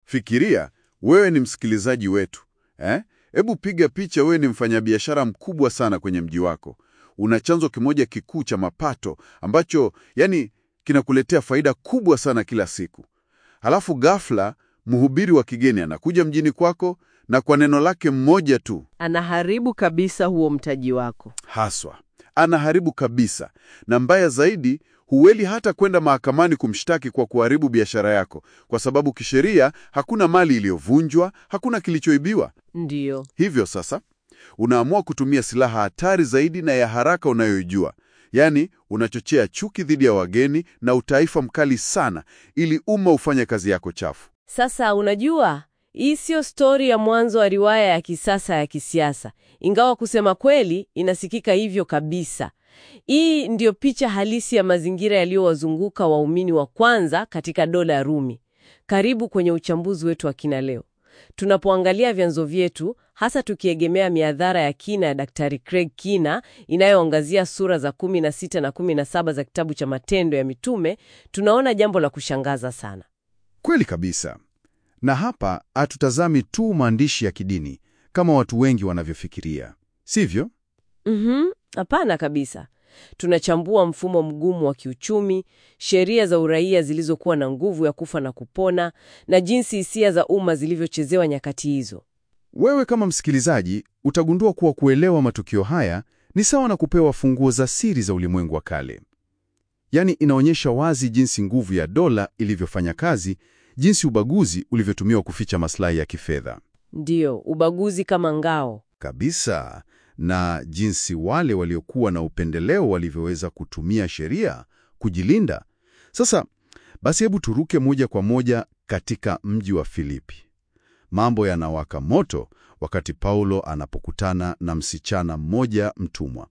Fikiria, wewe ni msikilizaji wetu eh? Hebu piga picha, wewe ni mfanyabiashara mkubwa sana kwenye mji wako, una chanzo kimoja kikuu cha mapato ambacho yani kinakuletea faida kubwa sana kila siku. Halafu ghafla mhubiri wa kigeni anakuja mjini kwako na kwa neno lake mmoja tu Anaharibu kabisa huo mtaji wako. haswa anaharibu kabisa, na mbaya zaidi, huweli hata kwenda mahakamani kumshtaki kwa kuharibu biashara yako, kwa sababu kisheria hakuna mali iliyovunjwa, hakuna kilichoibiwa. Ndiyo. Hivyo sasa unaamua kutumia silaha hatari zaidi na ya haraka unayoijua, yaani unachochea chuki dhidi ya wageni na utaifa mkali sana, ili umma ufanye kazi yako chafu. Sasa unajua, hii siyo stori ya mwanzo wa riwaya ya kisasa ya kisiasa, ingawa kusema kweli inasikika hivyo kabisa. Hii ndiyo picha halisi ya mazingira yaliyowazunguka waumini wa kwanza katika dola ya Rumi. Karibu kwenye uchambuzi wetu wa kina leo, tunapoangalia vyanzo vyetu, hasa tukiegemea miadhara ya kina ya Daktari Craig Kina inayoangazia sura za 16 na 17 za kitabu cha Matendo ya Mitume, tunaona jambo la kushangaza sana. Kweli kabisa. Na hapa hatutazami tu maandishi ya kidini kama watu wengi wanavyofikiria, sivyo? Mhm, hapana kabisa. Tunachambua mfumo mgumu wa kiuchumi, sheria za uraia zilizokuwa na nguvu ya kufa na kupona, na jinsi hisia za umma zilivyochezewa nyakati hizo. Wewe kama msikilizaji utagundua kuwa kuelewa matukio haya ni sawa na kupewa funguo za siri za ulimwengu wa kale. Yaani, inaonyesha wazi jinsi nguvu ya dola ilivyofanya kazi, jinsi ubaguzi ulivyotumiwa kuficha maslahi ya kifedha Ndiyo, ubaguzi kama ngao. kabisa, na jinsi wale waliokuwa na upendeleo walivyoweza kutumia sheria kujilinda. Sasa basi, hebu turuke moja kwa moja katika mji wa Filipi. Mambo yanawaka moto wakati Paulo anapokutana na msichana mmoja mtumwa.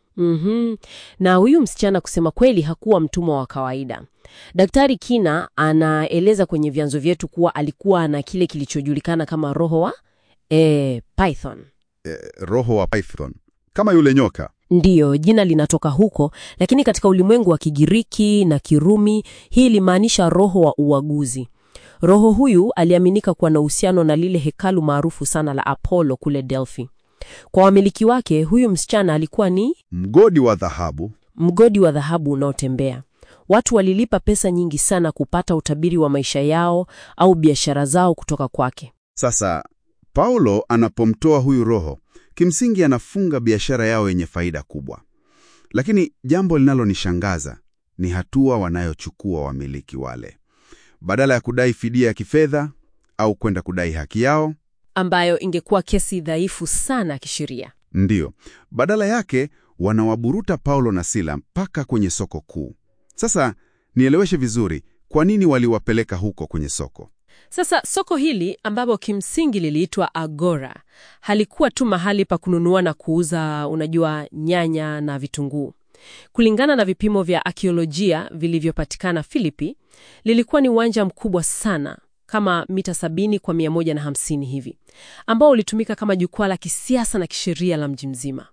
Mhm. Na huyu msichana kusema kweli hakuwa mtumwa wa kawaida. Daktari Kina anaeleza kwenye vyanzo vyetu kuwa alikuwa na kile kilichojulikana kama roho wa e, Python. Eh, roho wa Python, kama yule nyoka. Ndiyo, jina linatoka huko, lakini katika ulimwengu wa Kigiriki na Kirumi hii ilimaanisha roho wa uaguzi. Roho huyu aliaminika kuwa na uhusiano na lile hekalu maarufu sana la Apollo kule Delphi. Kwa wamiliki wake, huyu msichana alikuwa ni Mgodi wa dhahabu. mgodi wa dhahabu unaotembea. Watu walilipa pesa nyingi sana kupata utabiri wa maisha yao au biashara zao kutoka kwake. Sasa Paulo anapomtoa huyu roho, kimsingi anafunga biashara yao yenye faida kubwa. Lakini jambo linalonishangaza ni hatua wanayochukua wamiliki wale. Badala ya kudai fidia ya kifedha au kwenda kudai haki yao, ambayo ingekuwa kesi dhaifu sana kisheria. ndiyo, badala yake wanawaburuta Paulo na Sila mpaka kwenye soko kuu. Sasa nieleweshe vizuri, kwa nini waliwapeleka huko kwenye soko? Sasa soko hili ambapo kimsingi liliitwa Agora halikuwa tu mahali pa kununua na kuuza, unajua, nyanya na vitunguu. Kulingana na vipimo vya akiolojia vilivyopatikana Filipi, lilikuwa ni uwanja mkubwa sana kama mita sabini kwa mia moja na hamsini hivi, ambao ulitumika kama jukwaa la kisiasa na kisheria la mji mzima.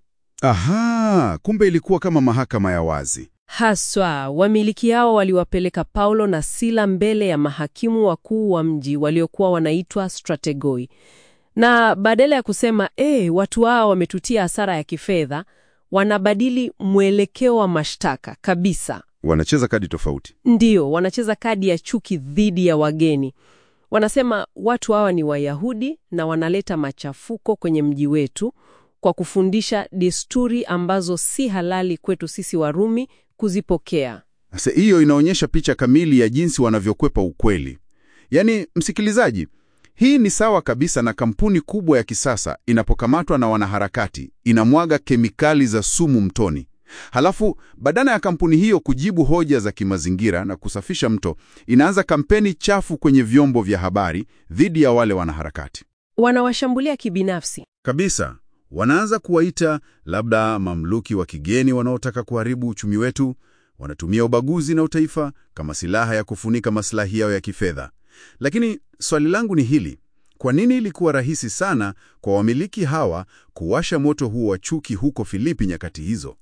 Aha, kumbe ilikuwa kama mahakama ya wazi. Haswa wamiliki hao waliwapeleka Paulo na Sila mbele ya mahakimu wakuu wa mji waliokuwa wanaitwa strategoi, na badala ya kusema e, watu hao wametutia hasara ya kifedha, wanabadili mwelekeo wa mashtaka kabisa. Wanacheza kadi tofauti. Ndiyo, wanacheza kadi ya chuki dhidi ya wageni. Wanasema watu hawa ni Wayahudi na wanaleta machafuko kwenye mji wetu kwa kufundisha desturi ambazo si halali kwetu sisi Warumi kuzipokea. Sasa hiyo inaonyesha picha kamili ya jinsi wanavyokwepa ukweli. Yaani, msikilizaji, hii ni sawa kabisa na kampuni kubwa ya kisasa inapokamatwa na wanaharakati, inamwaga kemikali za sumu mtoni. Halafu badala ya kampuni hiyo kujibu hoja za kimazingira na kusafisha mto, inaanza kampeni chafu kwenye vyombo vya habari dhidi ya wale wanaharakati. Wanawashambulia kibinafsi. Kabisa. Wanaanza kuwaita labda mamluki wa kigeni wanaotaka kuharibu uchumi wetu. Wanatumia ubaguzi na utaifa kama silaha ya kufunika maslahi yao ya kifedha. Lakini swali langu ni hili: kwa nini ilikuwa rahisi sana kwa wamiliki hawa kuwasha moto huu wa chuki huko Filipi nyakati hizo?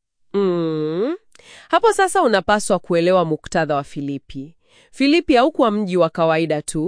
Mm. Hapo sasa unapaswa kuelewa muktadha wa Filipi. Filipi haukuwa mji wa kawaida tu,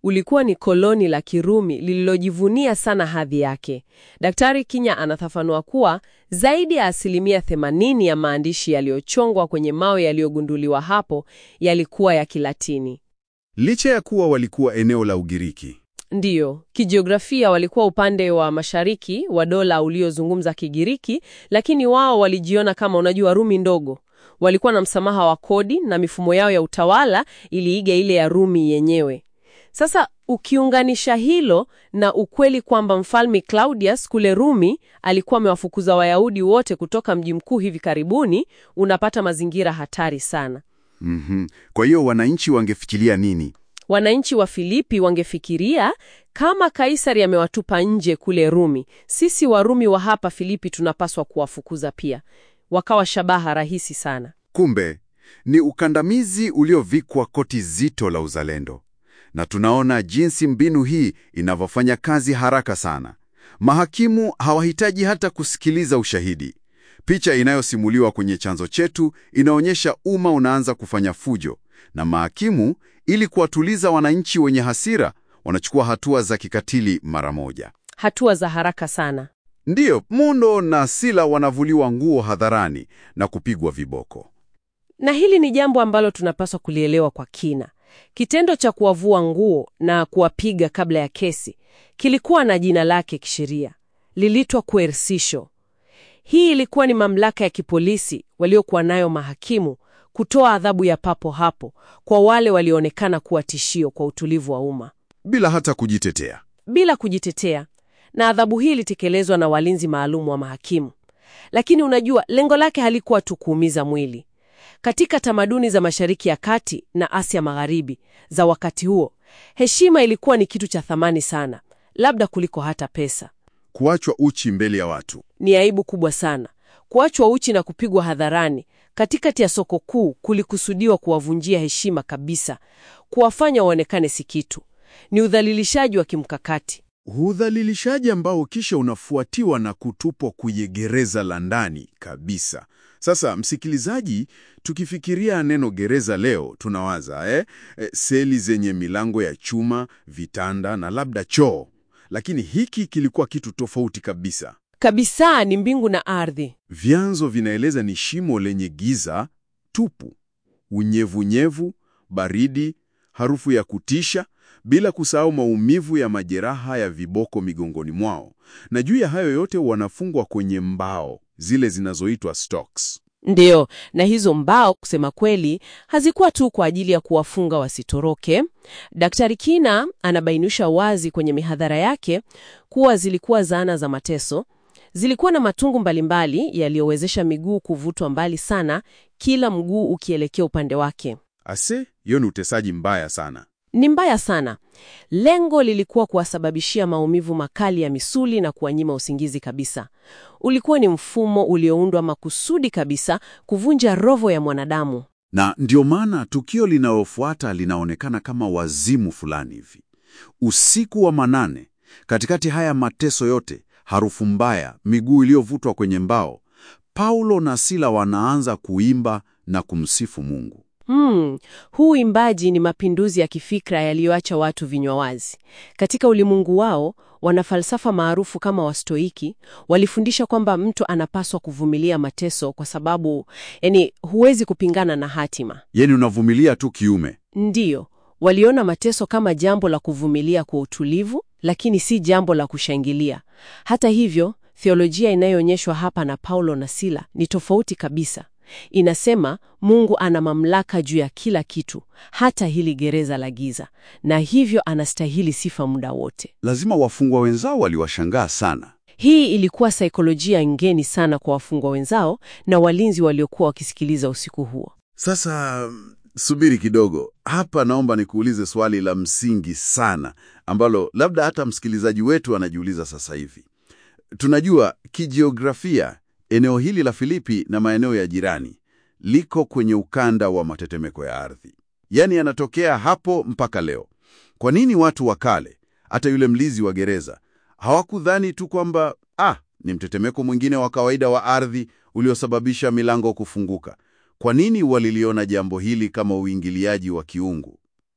ulikuwa ni koloni la Kirumi lililojivunia sana hadhi yake. Daktari Kinya anafafanua kuwa zaidi ya asilimia 80 ya maandishi yaliyochongwa kwenye mawe yaliyogunduliwa hapo yalikuwa ya Kilatini. Licha ya kuwa walikuwa eneo la Ugiriki. Ndiyo, kijiografia walikuwa upande wa mashariki wa dola uliozungumza Kigiriki, lakini wao walijiona kama, unajua, Rumi ndogo. Walikuwa na msamaha wa kodi na mifumo yao ya utawala iliiga ile ya Rumi yenyewe. Sasa ukiunganisha hilo na ukweli kwamba mfalme Claudius kule Rumi alikuwa amewafukuza Wayahudi wote kutoka mji mkuu hivi karibuni, unapata mazingira hatari sana. Mhm. Kwa hiyo wananchi wangefikiria nini? Wananchi wa Filipi wangefikiria kama Kaisari amewatupa nje kule Rumi, sisi Warumi wa hapa Filipi tunapaswa kuwafukuza pia. Wakawa shabaha rahisi sana. Kumbe ni ukandamizi uliovikwa koti zito la uzalendo, na tunaona jinsi mbinu hii inavyofanya kazi haraka sana. Mahakimu hawahitaji hata kusikiliza ushahidi. Picha inayosimuliwa kwenye chanzo chetu inaonyesha umma unaanza kufanya fujo, na mahakimu, ili kuwatuliza wananchi wenye hasira, wanachukua hatua za kikatili mara moja. Hatua za haraka sana. Ndiyo, Mundo na Sila wanavuliwa nguo hadharani na kupigwa viboko. Na hili ni jambo ambalo tunapaswa kulielewa kwa kina. Kitendo cha kuwavua nguo na kuwapiga kabla ya kesi kilikuwa na jina lake kisheria, liliitwa coercition. Hii ilikuwa ni mamlaka ya kipolisi waliokuwa nayo mahakimu kutoa adhabu ya papo hapo kwa wale walioonekana kuwa tishio kwa utulivu wa umma Bila hata kujitetea. bila kujitetea, na adhabu hii ilitekelezwa na walinzi maalum wa mahakimu. Lakini unajua, lengo lake halikuwa tu kuumiza mwili. Katika tamaduni za Mashariki ya Kati na Asia Magharibi za wakati huo, heshima ilikuwa ni kitu cha thamani sana, labda kuliko hata pesa. Kuachwa uchi mbele ya watu. Ni aibu kubwa sana. Kuachwa uchi na kupigwa hadharani katikati ya soko kuu kulikusudiwa kuwavunjia heshima kabisa, kuwafanya waonekane si kitu. Ni udhalilishaji wa kimkakati. Udhalilishaji ambao kisha unafuatiwa na kutupwa kwenye gereza la ndani kabisa. Sasa msikilizaji, tukifikiria neno gereza leo tunawaza eh, eh, seli zenye milango ya chuma, vitanda na labda choo, lakini hiki kilikuwa kitu tofauti kabisa. Kabisa ni mbingu na ardhi. Vyanzo vinaeleza ni shimo lenye giza tupu, unyevunyevu, baridi, harufu ya kutisha, bila kusahau maumivu ya majeraha ya viboko migongoni mwao. Na juu ya hayo yote wanafungwa kwenye mbao zile zinazoitwa stocks. Ndiyo, na hizo mbao kusema kweli hazikuwa tu kwa ajili ya kuwafunga wasitoroke. Daktari Kina anabainisha wazi kwenye mihadhara yake kuwa zilikuwa zana za mateso. Zilikuwa na matungu mbalimbali yaliyowezesha miguu kuvutwa mbali sana, kila mguu ukielekea upande wake. Ase, hiyo ni utesaji mbaya sana. Ni mbaya sana. Lengo lilikuwa kuwasababishia maumivu makali ya misuli na kuwanyima usingizi kabisa. Ulikuwa ni mfumo ulioundwa makusudi kabisa kuvunja roho ya mwanadamu. Na ndio maana tukio linalofuata linaonekana kama wazimu fulani hivi. Usiku wa manane, katikati haya mateso yote, harufu mbaya, miguu iliyovutwa kwenye mbao, Paulo na Sila wanaanza kuimba na kumsifu Mungu. Hmm, huu uimbaji ni mapinduzi ya kifikra yaliyoacha watu vinywa wazi. Katika ulimwengu wao, wanafalsafa maarufu kama Wastoiki walifundisha kwamba mtu anapaswa kuvumilia mateso kwa sababu, yani, huwezi kupingana na hatima. Yeni unavumilia tu kiume. Ndiyo, waliona mateso kama jambo la kuvumilia kwa utulivu, lakini si jambo la kushangilia. Hata hivyo, theolojia inayoonyeshwa hapa na Paulo na Sila ni tofauti kabisa. Inasema Mungu ana mamlaka juu ya kila kitu, hata hili gereza la giza, na hivyo anastahili sifa muda wote. Lazima wafungwa wenzao waliwashangaa sana. Hii ilikuwa saikolojia ngeni sana kwa wafungwa wenzao na walinzi waliokuwa wakisikiliza usiku huo. Sasa subiri kidogo hapa, naomba nikuulize swali la msingi sana ambalo labda hata msikilizaji wetu anajiuliza sasa hivi. Tunajua kijiografia eneo hili la Filipi na maeneo ya jirani liko kwenye ukanda wa matetemeko ya ardhi, yaani yanatokea hapo mpaka leo. Kwa nini watu wa kale, hata yule mlinzi wa gereza, hawakudhani tu kwamba ah, ni mtetemeko mwingine wa kawaida wa ardhi uliosababisha milango kufunguka? Kwa nini waliliona jambo hili kama uingiliaji wa kiungu?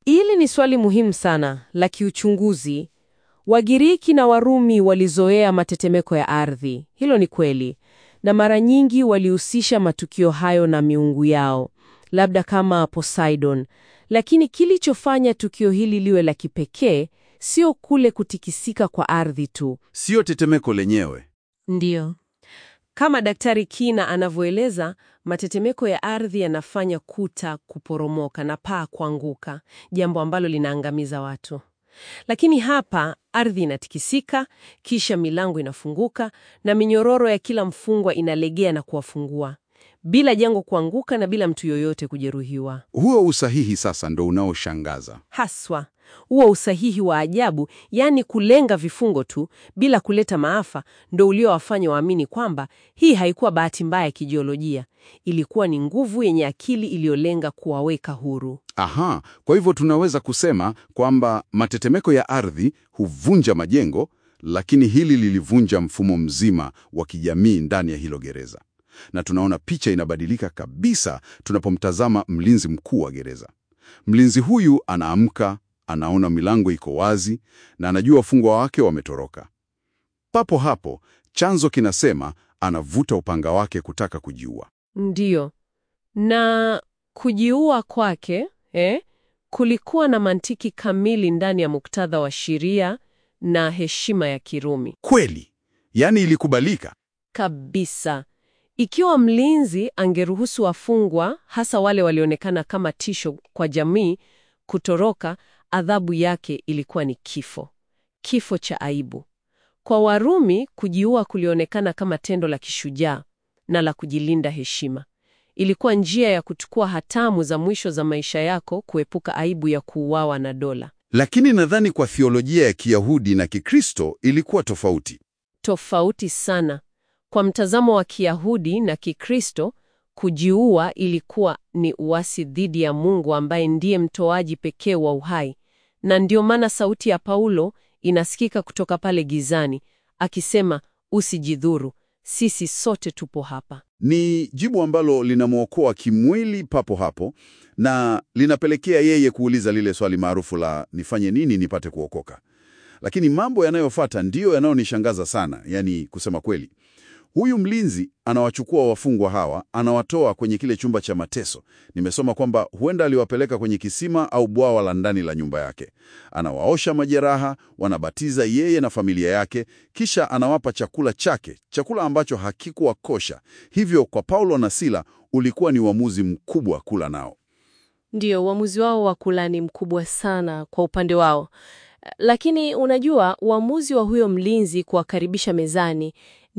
Hili ni swali muhimu sana la kiuchunguzi. Wagiriki na Warumi walizoea matetemeko ya ardhi, hilo ni kweli, na mara nyingi walihusisha matukio hayo na miungu yao, labda kama Poseidon. Lakini kilichofanya tukio hili liwe la kipekee sio kule kutikisika kwa ardhi tu. Sio tetemeko lenyewe. Ndiyo. Kama Daktari Kina anavyoeleza, matetemeko ya ardhi yanafanya kuta kuporomoka na paa kuanguka, jambo ambalo linaangamiza watu. Lakini hapa ardhi inatikisika, kisha milango inafunguka na minyororo ya kila mfungwa inalegea na kuwafungua, bila jengo kuanguka na bila mtu yoyote kujeruhiwa. Huo usahihi sasa ndo unaoshangaza. Haswa huo usahihi wa ajabu, yaani kulenga vifungo tu bila kuleta maafa, ndo uliowafanya waamini kwamba hii haikuwa bahati mbaya ya kijiolojia, ilikuwa ni nguvu yenye akili iliyolenga kuwaweka huru. Aha, kwa hivyo tunaweza kusema kwamba matetemeko ya ardhi huvunja majengo, lakini hili lilivunja mfumo mzima wa kijamii ndani ya hilo gereza. Na tunaona picha inabadilika kabisa tunapomtazama mlinzi mkuu wa gereza. Mlinzi huyu anaamka, anaona milango iko wazi na anajua wafungwa wake wametoroka. Papo hapo chanzo kinasema anavuta upanga wake kutaka kujiua. Ndiyo, na kujiua kwake eh, kulikuwa na mantiki kamili ndani ya muktadha wa sheria na heshima ya Kirumi Kweli, yaani ilikubalika. kabisa. Ikiwa mlinzi angeruhusu wafungwa, hasa wale walionekana kama tisho kwa jamii, kutoroka, adhabu yake ilikuwa ni kifo, kifo cha aibu. Kwa Warumi, kujiua kulionekana kama tendo la kishujaa na la kujilinda heshima. Ilikuwa njia ya kuchukua hatamu za mwisho za maisha yako, kuepuka aibu ya kuuawa na dola. Lakini nadhani kwa thiolojia ya Kiyahudi na Kikristo ilikuwa tofauti. Tofauti sana. Kwa mtazamo wa Kiyahudi na Kikristo, kujiua ilikuwa ni uasi dhidi ya Mungu ambaye ndiye mtoaji pekee wa uhai. Na ndio maana sauti ya Paulo inasikika kutoka pale gizani akisema, usijidhuru, sisi sote tupo hapa. Ni jibu ambalo linamwokoa kimwili papo hapo na linapelekea yeye kuuliza lile swali maarufu la nifanye nini nipate kuokoka. Lakini mambo yanayofuata ndiyo yanayonishangaza sana, yani kusema kweli. Huyu mlinzi anawachukua wafungwa hawa, anawatoa kwenye kile chumba cha mateso. Nimesoma kwamba huenda aliwapeleka kwenye kisima au bwawa la ndani la nyumba yake. Anawaosha majeraha, wanabatiza yeye na familia yake, kisha anawapa chakula chake, chakula ambacho hakikuwa kosha. Hivyo kwa Paulo na Sila ulikuwa ni uamuzi mkubwa kula nao. Ndiyo, uamuzi wao wa kula ni mkubwa sana kwa upande wao. Lakini unajua, uamuzi wa huyo mlinzi kuwakaribisha mezani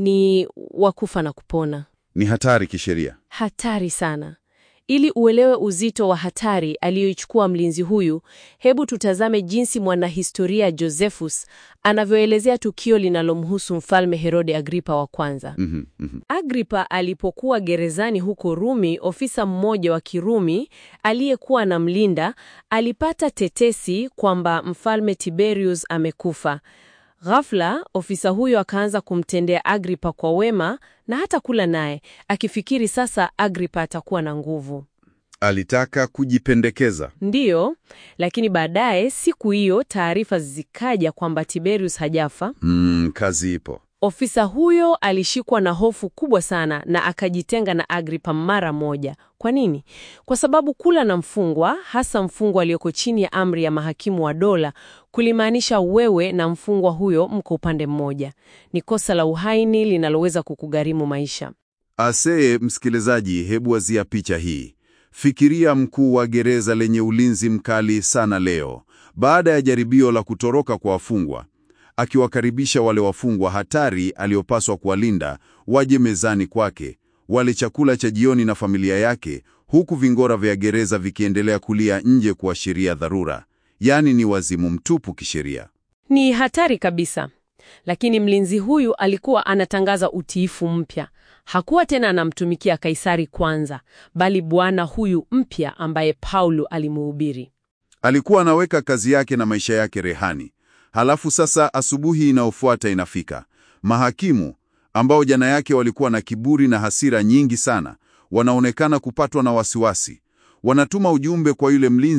ni wa kufa na kupona. Ni hatari kisheria. Hatari sana. Ili uelewe uzito wa hatari aliyoichukua mlinzi huyu, hebu tutazame jinsi mwanahistoria Josephus anavyoelezea tukio linalomhusu Mfalme Herode Agripa wa kwanza. Mhm, mhm. Agripa alipokuwa gerezani huko Rumi, ofisa mmoja wa Kirumi aliyekuwa anamlinda alipata tetesi kwamba Mfalme Tiberius amekufa. Ghafla, ofisa huyo akaanza kumtendea Agripa kwa wema na hata kula naye, akifikiri sasa Agripa atakuwa na nguvu. Alitaka kujipendekeza. Ndiyo, lakini baadaye siku hiyo taarifa zikaja kwamba Tiberius hajafa. Mm, kazi ipo. Ofisa huyo alishikwa na hofu kubwa sana na akajitenga na Agripa mara moja. Kwa nini? Kwa sababu kula na mfungwa, hasa mfungwa aliyoko chini ya amri ya mahakimu wa dola, kulimaanisha wewe na mfungwa huyo mko upande mmoja. Ni kosa la uhaini linaloweza kukugharimu maisha. Asee, msikilizaji, hebu wazia picha hii. Fikiria mkuu wa gereza lenye ulinzi mkali sana leo, baada ya jaribio la kutoroka kwa wafungwa, akiwakaribisha wale wafungwa hatari aliopaswa kuwalinda waje mezani kwake, wale chakula cha jioni na familia yake, huku vingora vya gereza vikiendelea kulia nje kuashiria dharura. Yaani ni wazimu mtupu kisheria. Ni hatari kabisa. Lakini mlinzi huyu alikuwa anatangaza utiifu mpya. Hakuwa tena anamtumikia Kaisari kwanza, bali bwana huyu mpya ambaye Paulo alimuhubiri. Alikuwa anaweka kazi yake na maisha yake rehani. Halafu sasa asubuhi inayofuata inafika. Mahakimu ambao jana yake walikuwa na kiburi na hasira nyingi sana, wanaonekana kupatwa na wasiwasi. Wanatuma ujumbe kwa yule mlinzi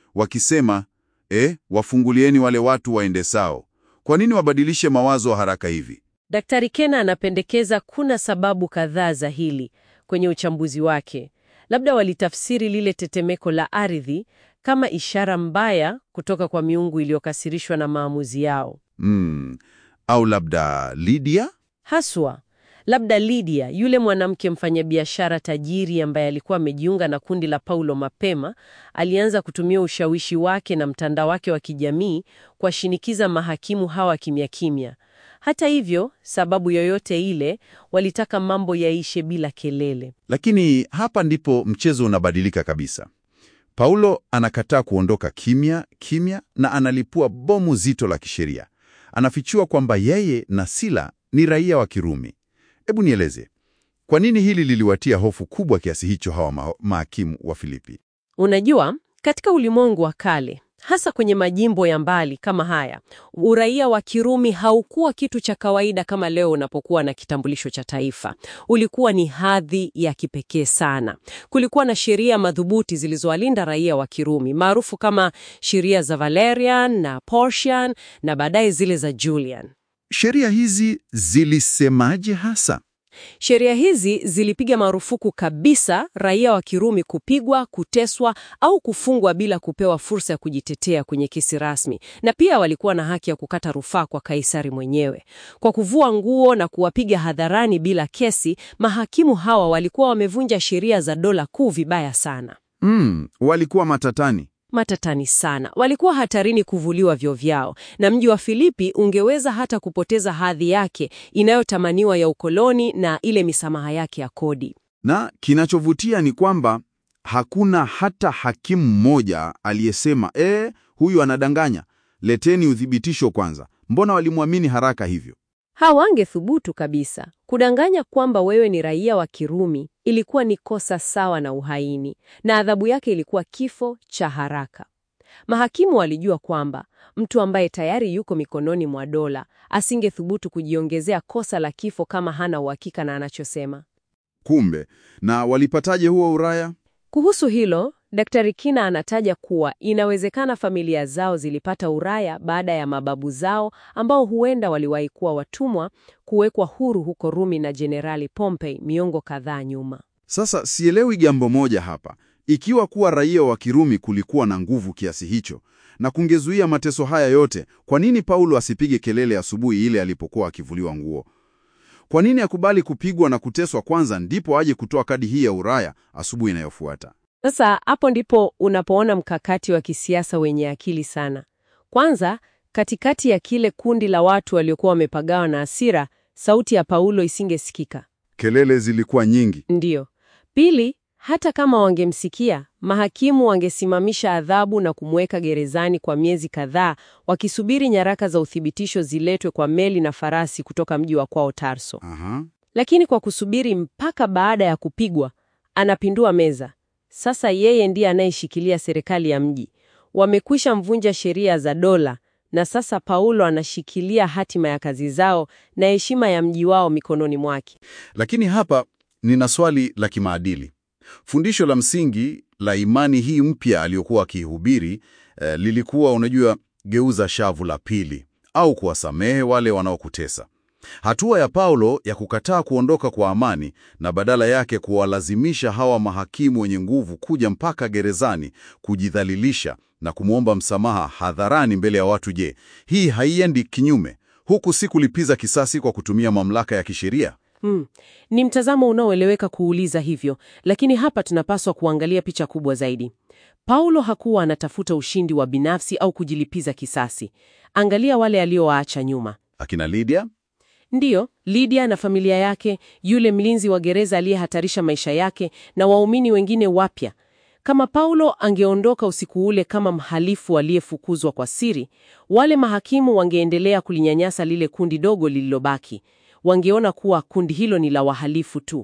wakisema, eh, wafungulieni wale watu waende sao. Kwa nini wabadilishe mawazo haraka hivi? Daktari Kena anapendekeza kuna sababu kadhaa za hili kwenye uchambuzi wake. Labda walitafsiri lile tetemeko la ardhi kama ishara mbaya kutoka kwa miungu iliyokasirishwa na maamuzi yao. Hmm. Au labda Lydia? Haswa, labda Lydia, yule mwanamke mfanyabiashara tajiri ambaye alikuwa amejiunga na kundi la Paulo mapema, alianza kutumia ushawishi wake na mtandao wake wa kijamii kuwashinikiza mahakimu hawa kimya kimya. Hata hivyo, sababu yoyote ile, walitaka mambo yaishe bila kelele. Lakini hapa ndipo mchezo unabadilika kabisa. Paulo anakataa kuondoka kimya kimya na analipua bomu zito la kisheria. Anafichua kwamba yeye na Sila ni raia wa Kirumi. Hebu nieleze, kwa nini hili liliwatia hofu kubwa kiasi hicho hawa ma mahakimu wa Filipi? Unajua, katika ulimwengu wa kale, hasa kwenye majimbo ya mbali kama haya, uraia wa Kirumi haukuwa kitu cha kawaida kama leo unapokuwa na kitambulisho cha taifa. Ulikuwa ni hadhi ya kipekee sana. Kulikuwa na sheria madhubuti zilizowalinda raia wa Kirumi, maarufu kama sheria za Valerian na Porcian na baadaye zile za Julian. Sheria hizi zilisemaje hasa? Sheria hizi zilipiga marufuku kabisa raia wa Kirumi kupigwa, kuteswa au kufungwa bila kupewa fursa ya kujitetea kwenye kesi rasmi, na pia walikuwa na haki ya kukata rufaa kwa Kaisari mwenyewe. Kwa kuvua nguo na kuwapiga hadharani bila kesi, mahakimu hawa walikuwa wamevunja sheria za dola kuu vibaya sana. Mm, walikuwa matatani. Matatani sana. Walikuwa hatarini kuvuliwa vyo vyao, na mji wa Filipi ungeweza hata kupoteza hadhi yake inayotamaniwa ya ukoloni na ile misamaha yake ya kodi. Na kinachovutia ni kwamba hakuna hata hakimu mmoja aliyesema eh, huyu anadanganya, leteni uthibitisho kwanza. Mbona walimwamini haraka hivyo? Hawangethubutu kabisa. Kudanganya kwamba wewe ni raia wa Kirumi ilikuwa ni kosa sawa na uhaini, na adhabu yake ilikuwa kifo cha haraka. Mahakimu walijua kwamba mtu ambaye tayari yuko mikononi mwa dola asingethubutu kujiongezea kosa la kifo kama hana uhakika na anachosema. Kumbe, na walipataje huo uraya? Kuhusu hilo, Daktari Kina anataja kuwa inawezekana familia zao zilipata uraya baada ya mababu zao ambao huenda waliwahi kuwa watumwa kuwekwa huru huko Rumi na Jenerali Pompey miongo kadhaa nyuma. Sasa sielewi jambo moja hapa. Ikiwa kuwa raia wa Kirumi kulikuwa na nguvu kiasi hicho na kungezuia mateso haya yote, kwa nini Paulo asipige kelele asubuhi ile alipokuwa akivuliwa nguo? Kwa nini akubali kupigwa na kuteswa kwanza ndipo aje kutoa kadi hii ya uraya asubuhi inayofuata? Sasa hapo ndipo unapoona mkakati wa kisiasa wenye akili sana. Kwanza, katikati ya kile kundi la watu waliokuwa wamepagawa na hasira, sauti ya Paulo isingesikika. Kelele zilikuwa nyingi. Ndiyo. Pili, hata kama wangemsikia, mahakimu wangesimamisha adhabu na kumweka gerezani kwa miezi kadhaa, wakisubiri nyaraka za uthibitisho ziletwe kwa meli na farasi kutoka mji wa kwao Tarso. Aha. Lakini kwa kusubiri mpaka baada ya kupigwa, anapindua meza. Sasa yeye ndiye anayeshikilia serikali ya mji. Wamekwisha mvunja sheria za dola, na sasa Paulo anashikilia hatima ya kazi zao na heshima ya mji wao mikononi mwake. Lakini hapa nina swali la kimaadili. Fundisho la msingi la imani hii mpya aliyokuwa akihubiri eh, lilikuwa unajua, geuza shavu la pili au kuwasamehe wale wanaokutesa. Hatua ya Paulo ya kukataa kuondoka kwa amani na badala yake kuwalazimisha hawa mahakimu wenye nguvu kuja mpaka gerezani kujidhalilisha na kumwomba msamaha hadharani mbele ya watu. Je, hii haiendi kinyume huku si kulipiza kisasi kwa kutumia mamlaka ya kisheria? Hmm. Ni mtazamo unaoeleweka kuuliza hivyo, lakini hapa tunapaswa kuangalia picha kubwa zaidi. Paulo hakuwa anatafuta ushindi wa binafsi au kujilipiza kisasi. Angalia wale aliowaacha nyuma. Akina Lydia Ndiyo, Lydia na familia yake, yule mlinzi wa gereza aliyehatarisha maisha yake na waumini wengine wapya. Kama Paulo angeondoka usiku ule kama mhalifu aliyefukuzwa kwa siri, wale mahakimu wangeendelea kulinyanyasa lile kundi dogo lililobaki. Wangeona kuwa kundi hilo ni la wahalifu tu.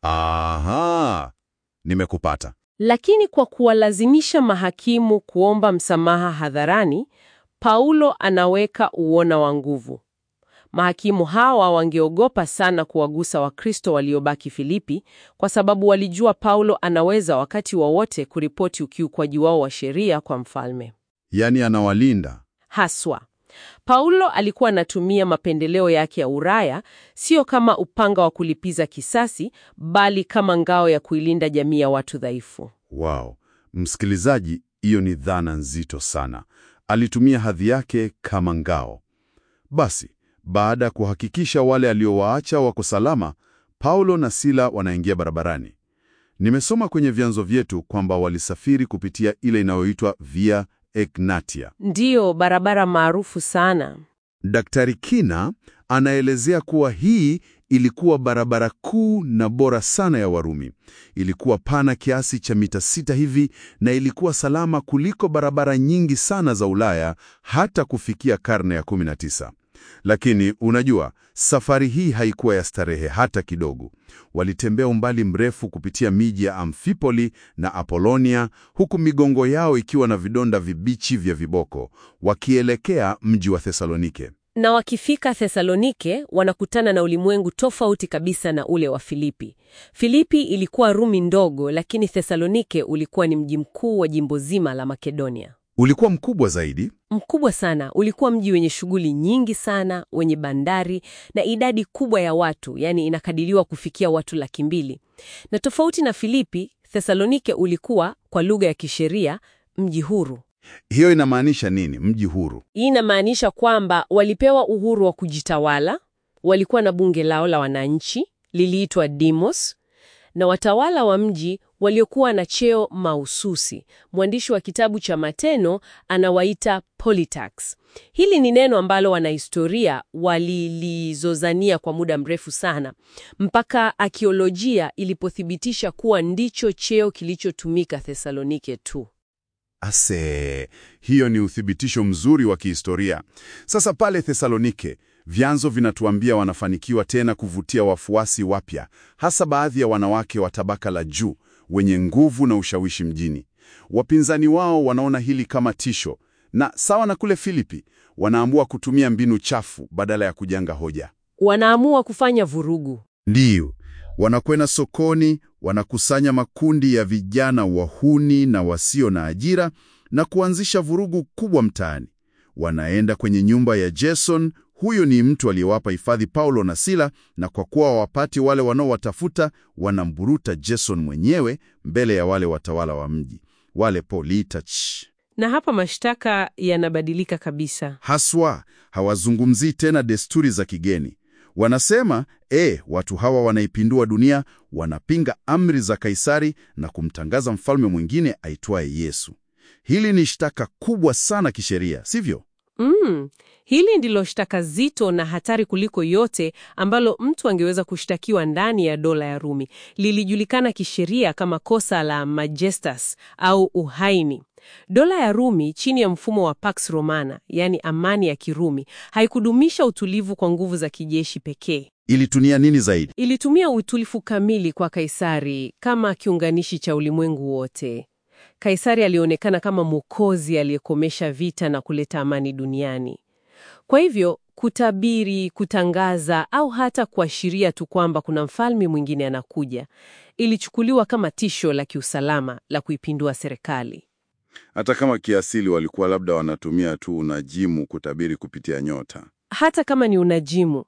Aha, nimekupata. Lakini kwa kuwalazimisha mahakimu kuomba msamaha hadharani, Paulo anaweka uona wa nguvu. Mahakimu hawa wangeogopa sana kuwagusa Wakristo waliobaki Filipi kwa sababu walijua Paulo anaweza wakati wowote kuripoti ukiukwaji wao wa sheria kwa mfalme. Yaani anawalinda. Haswa, Paulo alikuwa anatumia mapendeleo yake ya Uraya sio kama upanga wa kulipiza kisasi, bali kama ngao ya kuilinda jamii ya watu dhaifu. Wow, msikilizaji, hiyo ni dhana nzito sana. Alitumia hadhi yake kama ngao. Basi, baada ya kuhakikisha wale aliowaacha wako salama, Paulo na Sila wanaingia barabarani. Nimesoma kwenye vyanzo vyetu kwamba walisafiri kupitia ile inayoitwa Via Egnatia. Ndiyo barabara maarufu sana. Daktari Kina anaelezea kuwa hii ilikuwa barabara kuu na bora sana ya Warumi. Ilikuwa pana kiasi cha mita sita hivi na ilikuwa salama kuliko barabara nyingi sana za Ulaya hata kufikia karne ya 19. Lakini unajua, safari hii haikuwa ya starehe hata kidogo. Walitembea umbali mrefu kupitia miji ya Amfipoli na Apolonia, huku migongo yao ikiwa na vidonda vibichi vya viboko, wakielekea mji wa Thesalonike. Na wakifika Thesalonike wanakutana na ulimwengu tofauti kabisa na ule wa Filipi. Filipi ilikuwa Rumi ndogo, lakini Thesalonike ulikuwa ni mji mkuu wa jimbo zima la Makedonia. Ulikuwa mkubwa zaidi. Mkubwa sana, ulikuwa mji wenye shughuli nyingi sana, wenye bandari na idadi kubwa ya watu, yaani inakadiriwa kufikia watu laki mbili. Na tofauti na Filipi, Thesalonike ulikuwa kwa lugha ya kisheria mji huru. Hiyo inamaanisha nini, mji huru? Hii inamaanisha kwamba walipewa uhuru wa kujitawala, walikuwa na bunge lao la wananchi liliitwa Demos, na watawala wa mji waliokuwa na cheo mahususi. Mwandishi wa kitabu cha Mateno anawaita politax. Hili ni neno ambalo wanahistoria walilizozania kwa muda mrefu sana, mpaka akiolojia ilipothibitisha kuwa ndicho cheo kilichotumika Thesalonike tu. Ase, hiyo ni uthibitisho mzuri wa kihistoria. Sasa pale Thesalonike, vyanzo vinatuambia wanafanikiwa tena kuvutia wafuasi wapya, hasa baadhi ya wanawake wa tabaka la juu wenye nguvu na ushawishi mjini. Wapinzani wao wanaona hili kama tisho, na sawa na kule Filipi, wanaamua kutumia mbinu chafu badala ya kujenga hoja. Wanaamua kufanya vurugu. Ndiyo, wanakwenda sokoni, wanakusanya makundi ya vijana wahuni na wasio na ajira na kuanzisha vurugu kubwa mtaani. Wanaenda kwenye nyumba ya Jason. Huyo ni mtu aliyewapa hifadhi Paulo na Sila, na kwa kuwa hawapati wale wanaowatafuta, wanamburuta Jason mwenyewe mbele ya wale watawala wa mji, wale politach. Na hapa mashtaka yanabadilika kabisa. Haswa hawazungumzii tena desturi za kigeni. Wanasema e, watu hawa wanaipindua dunia, wanapinga amri za Kaisari na kumtangaza mfalme mwingine aitwaye Yesu. Hili ni shtaka kubwa sana kisheria, sivyo? Mm, hili ndilo shtaka zito na hatari kuliko yote ambalo mtu angeweza kushtakiwa ndani ya dola ya Rumi. Lilijulikana kisheria kama kosa la majestas au uhaini. Dola ya Rumi chini ya mfumo wa Pax Romana, yaani amani ya Kirumi, haikudumisha utulivu kwa nguvu za kijeshi pekee. Ilitumia nini zaidi? Ilitumia utulivu kamili kwa Kaisari kama kiunganishi cha ulimwengu wote. Kaisari alionekana kama mwokozi aliyekomesha vita na kuleta amani duniani. Kwa hivyo, kutabiri, kutangaza au hata kuashiria tu kwamba kuna mfalme mwingine anakuja, ilichukuliwa kama tisho la kiusalama la kuipindua serikali. Hata kama kiasili walikuwa labda wanatumia tu unajimu kutabiri kupitia nyota. Hata kama ni unajimu,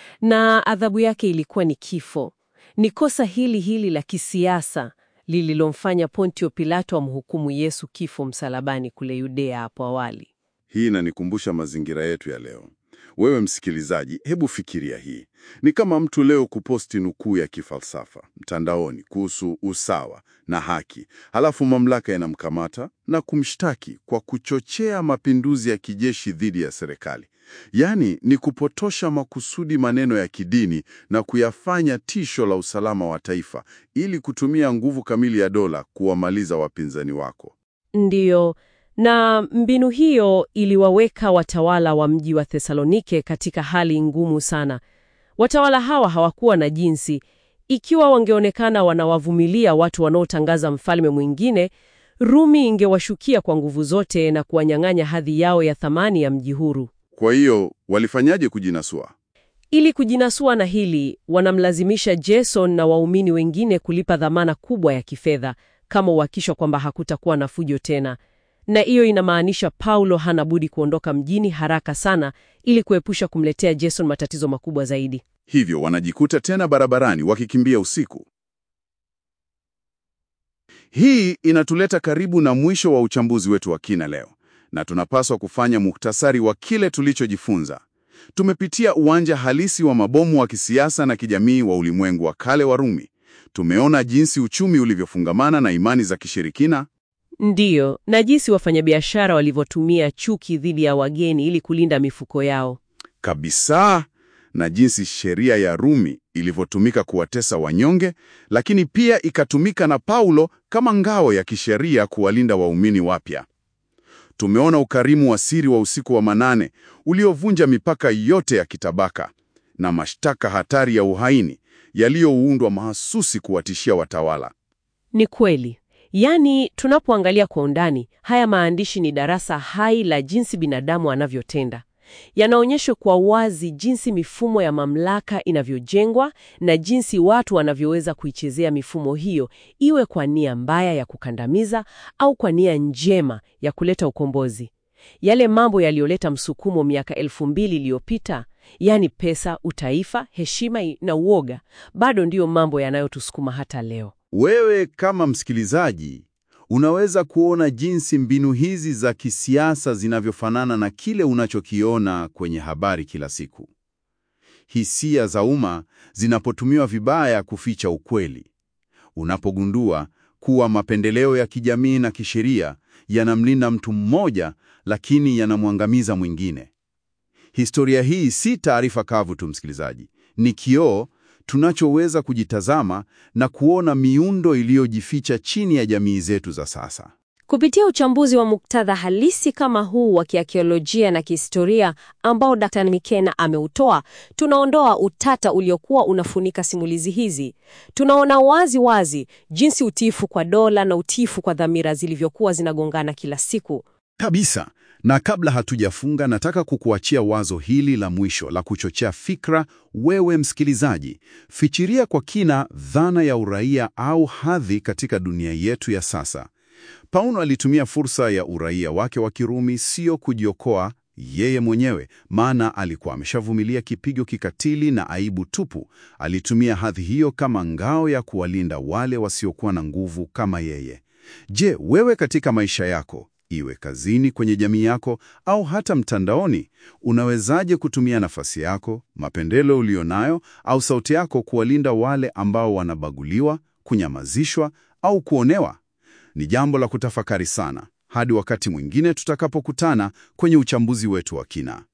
na adhabu yake ilikuwa ni kifo. Ni kosa hili hili la kisiasa lililomfanya Pontio Pilato amhukumu Yesu kifo msalabani kule Yudea hapo awali. Hii inanikumbusha mazingira yetu ya leo. Wewe msikilizaji, hebu fikiria hii. Ni kama mtu leo kuposti nukuu ya kifalsafa mtandaoni kuhusu usawa na haki, halafu mamlaka inamkamata na kumshtaki kwa kuchochea mapinduzi ya kijeshi dhidi ya serikali. Yaani ni kupotosha makusudi maneno ya kidini na kuyafanya tisho la usalama wa taifa ili kutumia nguvu kamili ya dola kuwamaliza wapinzani wako. Ndiyo, na mbinu hiyo iliwaweka watawala wa mji wa Thesalonike katika hali ngumu sana. Watawala hawa hawakuwa na jinsi. Ikiwa wangeonekana wanawavumilia watu wanaotangaza mfalme mwingine, Rumi ingewashukia kwa nguvu zote na kuwanyang'anya hadhi yao ya thamani ya mji huru. Kwa hiyo walifanyaje kujinasua? Ili kujinasua na hili, wanamlazimisha Jason na waumini wengine kulipa dhamana kubwa ya kifedha kama uhakikisho kwamba hakutakuwa na fujo tena, na hiyo inamaanisha Paulo hana budi kuondoka mjini haraka sana ili kuepusha kumletea Jason matatizo makubwa zaidi. Hivyo wanajikuta tena barabarani wakikimbia usiku. Hii inatuleta karibu na mwisho wa uchambuzi wetu wa kina leo, na tunapaswa kufanya muhtasari wa kile tulichojifunza. Tumepitia uwanja halisi wa mabomu wa kisiasa na kijamii wa ulimwengu wa kale wa Rumi. Tumeona jinsi uchumi ulivyofungamana na imani za kishirikina Ndiyo, na jinsi wafanyabiashara walivyotumia chuki dhidi ya wageni ili kulinda mifuko yao. kabisa, na jinsi sheria ya Rumi ilivyotumika kuwatesa wanyonge, lakini pia ikatumika na Paulo kama ngao ya kisheria kuwalinda waumini wapya. Tumeona ukarimu wa siri wa usiku wa manane uliovunja mipaka yote ya kitabaka na mashtaka hatari ya uhaini yaliyoundwa mahasusi kuwatishia watawala. Ni kweli. Yaani, tunapoangalia kwa undani, haya maandishi ni darasa hai la jinsi binadamu anavyotenda. Yanaonyesha kwa wazi jinsi mifumo ya mamlaka inavyojengwa na jinsi watu wanavyoweza kuichezea mifumo hiyo, iwe kwa nia mbaya ya kukandamiza au kwa nia njema ya kuleta ukombozi. Yale mambo yaliyoleta msukumo miaka elfu mbili iliyopita, yaani pesa, utaifa, heshima na uoga, bado ndiyo mambo yanayotusukuma hata leo. Wewe kama msikilizaji unaweza kuona jinsi mbinu hizi za kisiasa zinavyofanana na kile unachokiona kwenye habari kila siku. Hisia za umma zinapotumiwa vibaya kuficha ukweli. Unapogundua kuwa mapendeleo ya kijamii na kisheria yanamlinda mtu mmoja lakini yanamwangamiza mwingine. Historia hii si taarifa kavu tu, msikilizaji, ni kioo tunachoweza kujitazama na kuona miundo iliyojificha chini ya jamii zetu za sasa. Kupitia uchambuzi wa muktadha halisi kama huu wa kiakiolojia na kihistoria ambao Dr. Mikena ameutoa, tunaondoa utata uliokuwa unafunika simulizi hizi. Tunaona wazi wazi jinsi utiifu kwa dola na utiifu kwa dhamira zilivyokuwa zinagongana kila siku. Kabisa. Na kabla hatujafunga, nataka kukuachia wazo hili la mwisho la kuchochea fikra. Wewe msikilizaji, fikiria kwa kina dhana ya uraia au hadhi katika dunia yetu ya sasa. Paulo alitumia fursa ya uraia wake wa Kirumi sio kujiokoa yeye mwenyewe, maana alikuwa ameshavumilia kipigo kikatili na aibu tupu. Alitumia hadhi hiyo kama ngao ya kuwalinda wale wasiokuwa na nguvu kama yeye. Je, wewe katika maisha yako iwe kazini, kwenye jamii yako au hata mtandaoni, unawezaje kutumia nafasi yako, mapendelo ulionayo au sauti yako kuwalinda wale ambao wanabaguliwa, kunyamazishwa au kuonewa? Ni jambo la kutafakari sana. Hadi wakati mwingine tutakapokutana kwenye uchambuzi wetu wa kina.